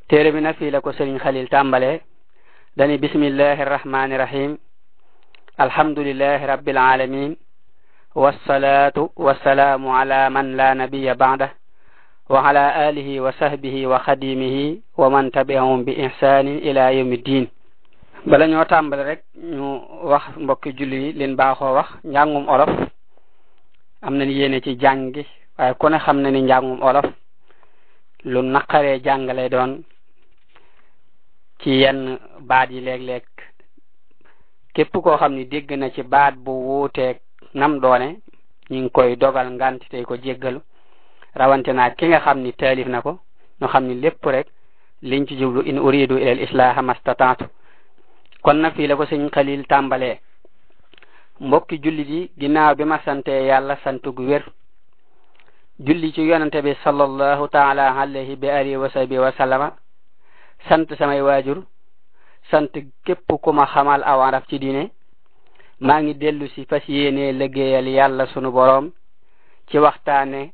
téere bi nag fii la ko sëriñ xalil tàmbale dani bismillahi arrahmani rahim alhamdulillahi rabbil alamin wassalatu wassalaamu ala man la nabiya ba'da wa ala alihi wa sahbihi wa xadimihi wa man tabi'ahum bi ihsanin ila yawmi ddin bala ñoo tàmbale rek ñu wax mbokki julli yi leen baaxoo wax njàngum olof am nañ yéene ci jàngi waaye ku ne xam na ni njàngum olof lu naqaree jàngale doon ci yenn baat yi léeg-léeg képp koo xam ni dégg na ci baat bu wuuteeg nam doone ñu ngi koy dogal ngant tey ko jéggalu rawante naa ki nga xam ni taalif na ko ñu xam ni lépp rek liñ ci jublu in uridu ila al islaha mastataatu kon nag fii la ko sëñ xalil tàmbalee mbokki jullit yi ginnaaw bi ma sante yàlla sant gu wér julli ci yonante bi sallallahu taala alayhi bi alihi wa sahbi wa sallama sant samay waajur sant képp ku ma xamal aw araf ci diine maa ngi dellu si fas yéene liggéeyal yàlla sunu boroom ci waxtaane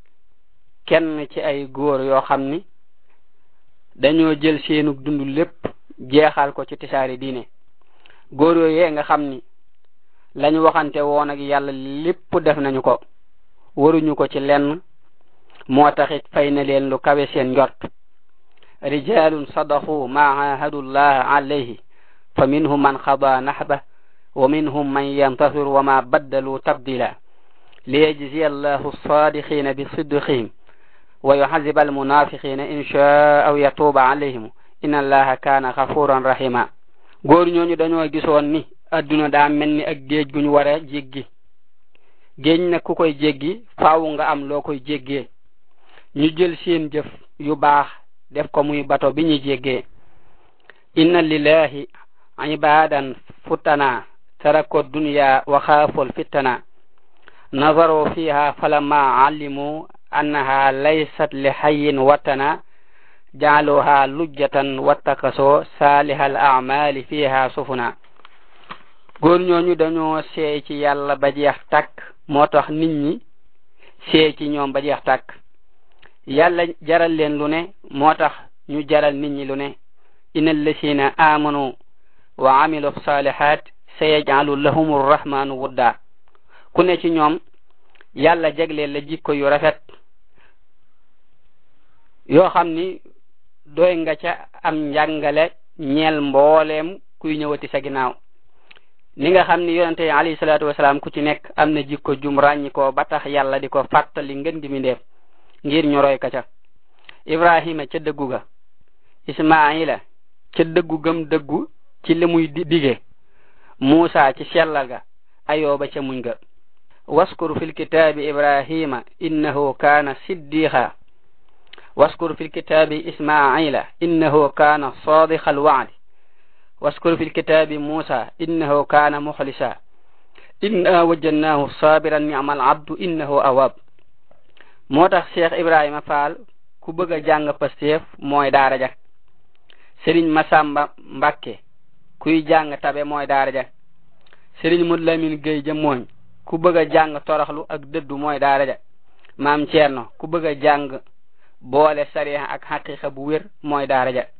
kenn ci ay góor yoo xam ni dañoo jël seenu dund lépp jeexal ko ci tisaari diine góor yooyee nga xam ni lañu waxante woon ak yàlla lépp def nañu ko waruñu ko ci lenn moo taxit fay na leen lu kawe seen njort rijalun sadaqu ma ahadullah alayhi fa minhum man xada nahba wa minhum man yantasir wa ma baddalu tabdila liyajziya allahu sadiqina bi sidqihim wa yuhazziba almunafiqina in shaa aw yatuba alayhim inna allaha kaana xafuran rahima góor ñooñu dañoo gisoon ni adduna daa mel ni ak géej gu ñu war a jéggi géej nag ku koy jéggi faaw nga am loo koy jéggee ñu jël seen jëf yu baax def ko muy bato bi ñu jéggee inna lillahi ibadan futana tarako dunya wa xaafol fittana nazaru fiha falamma alimu annaha laysat li hayyin watana jaaluha lujjatan wattakasoo salihal amali fiha sufuna góor ñooñu dañoo seey ci yàlla ba jeex tàkk moo tax nit ñi seey ci ñoom ba jeex tàkk yàlla jaral leen lu ne moo tax ñu jaral nit ñi lu ne inna allasina amanu wa amilu salihat sayaj'alu lahum arrahmanu wudda ku ne ci ñoom yàlla jagleel la jikko yu rafet yoo xam ni doy nga ca am njàngale ñeel mbooleem kuy ñëwati sa ginnaaw ni nga xam ni yonente yi alayhi salaatu wasalaam ku ci nekk am na jikko jum ràññi ko ba tax yàlla di ko fàttali ngën gi mi ndeef ngir ñu roy ka ca ibrahima ca dëggu ga ismaila ca dëggu gëm dëggu ci li muy dige muusa ci sellal ga ayooba ca muñ ga waskur fil kitaabi ibrahima innahu kaana siddiqa waskur fil kitaabi ismaila innahu kaana sadiqa alwa'di waskur fil kitaabi muusa innahu kaana muxlisa inna wajadnaahu sabiran ni'mal abdu innahu awab moo tax cheikh ibrahima fall ku bëgg a jàng pasteef mooy daara ja sëriñ masamba mbakke kuy jàng tabe mooy daara ja sëriñ mud lamin géy ja mooñ ku bëgg a jàng toroxlu ak dëddu mooy daara ja maam ceerno ku bëgg a jàng boole sariha ak xaqiqa bu wér mooy daara ja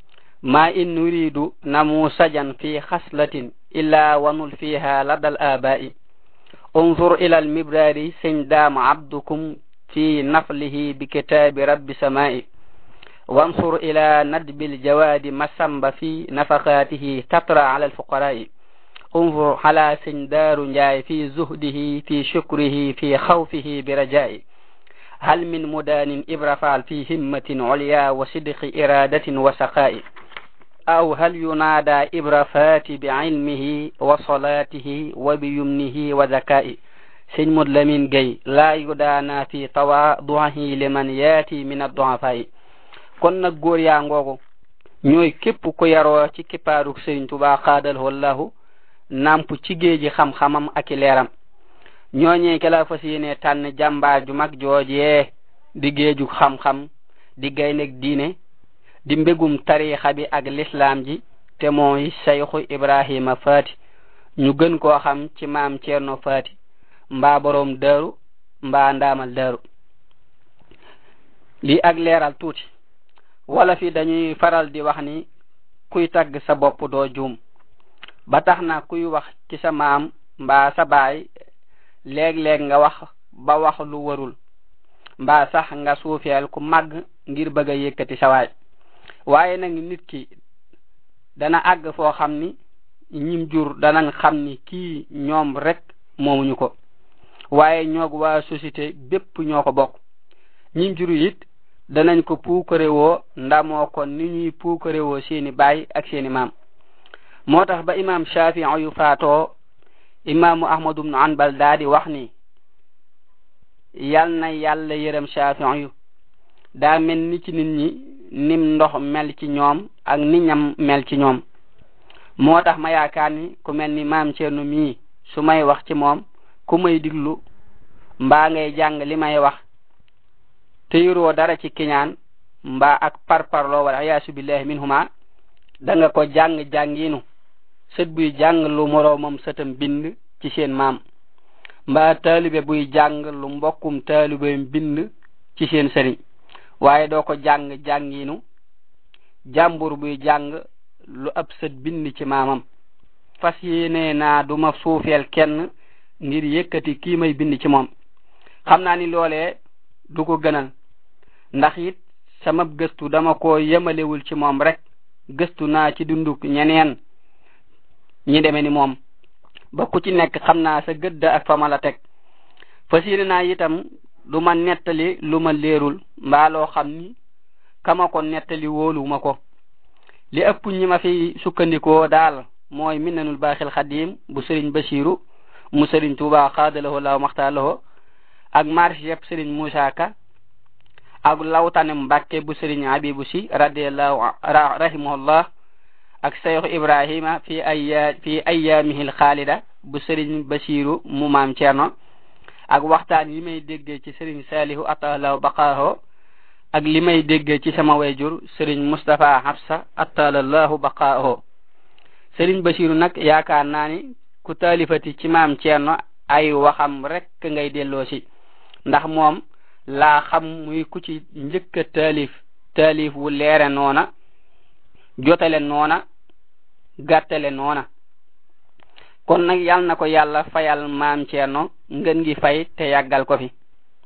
ma in nuridu namusajan fi xaslatin illa wanul fiha ladal abai unzur ila almibrari sëñ daam abdukum في نفله بكتاب رب سماء وانصر إلى ندب الجواد مسنب في نفقاته تطرى على الفقراء انظر على سندار جاي في زهده في شكره في خوفه برجاء هل من مدان إبرفال في همة عليا وصدق إرادة وسقاء أو هل ينادى إبرفات بعلمه وصلاته وبيمنه وذكائه sëñ mud lamin gay laa yudaana fi tawaaduhi liman yaati min adduafaayi kon nag góor yaa ngoogu ñooy képp ku yaroo ci kippaaruk sëriñ tuba xaadal wallahu namp ci géeji xam-xamam ak i leeram ñooñee ke la fas yéene tànn jàmbaar ju mag joojee di géeju xam-xam di gayneg diine di mbégum tariixa bi ak lislaam ji te mooy sayxu ibrahima faati ñu gën koo xam ci maam ceerno faati mbaa boroom daaru mbaa ndaamal daaru lii ak leeral tuuti wala fi dañuy faral di wax ni kuy tagg sa bopp doo juum ba tax na kuy wax ci sa maam mbaa sa baay léeg-léeg nga wax ba wax lu warul mbaa sax nga suufeel ku màgg ngir bëgg a yëkkati sa waay waaye nag nit ki dana àgg foo xam ni ñim jur danañ xam ni kii ñoom rek moomuñu ko waaye ñoog waa société bépp ñoo ko bokk ñim juru it danañ ko puukarewoo ndamoo ko ni ñuy puukarewoo seeni baay ak seeni maam moo tax ba imam shafii yu faatoo imaamu ahmadu bnu anbal daa di wax ni yal na yàlla yërëm shafii yu daa mel ni ci nit ñi nim ndox mel ci ñoom ak ni ñam mel ci ñoom moo tax ma yaakaar ni ku mel ni maam Ceerno mii su may wax ci moom ku may diglu mbaa ngay jàng li may wax te yuroo dara ci kiñaan mbaa ak parparloo wala ayaasu billahi minhuma da nga ko jàng jànginu sët buy jàng lu moroomam sëtam bind ci seen maam mbaa taalibe buy jàng lu mbokkum taalibeem bind ci seen sëriñ waaye doo ko jàng jànginu jàmbur buy jàng lu ab sët bind ci maamam fas yéene naa duma suufeel kenn ngir yëkkati kii may bind ci moom xam naa ni loolee du ko gënal ndax it sama gëstu dama ko yemalewul ci moom rek gëstu naa ci dunduk ñeneen ñi deme ni moom ba ku ci nekk xam naa sa gëdd ak fa ma la teg fas yéene naa itam du ma nettali lu ma leerul mbaa loo xam ni kama ko nettali wóoluwuma ko li ëpp ñi ma fi sukkandikoo daal mooy minnanul baaxil xadim bu sëriñ basiru mu sëriñ tuuba xaadalahu laaw maxtaalaho ak marché yëpp sëriñ Moussa Ka ak lawtane mbàkke bu sëriñ abibu si radiallahu rahimahullah ak cheikh ibrahima fi aya fi ayaamihil xaalida bu sëriñ basiru mu maam ceerno ak waxtaan yi may déggee ci sëriñ salihu atalahu baqaaho ak li may déggee ci sama wayjur sëriñ mustapha hafsa atalallahu baqaaho sëriñ basiru nag yaakaar naa ni ku taalifati ci maam ceerno ay waxam rek ngay delloo si ndax moom laa xam muy ku ci njëkk a taalif taalif wu leere noona jotale noona gàttale noona kon nag yal na ko yàlla fayal maam ceerno ngën ngi fay te yàggal ko fi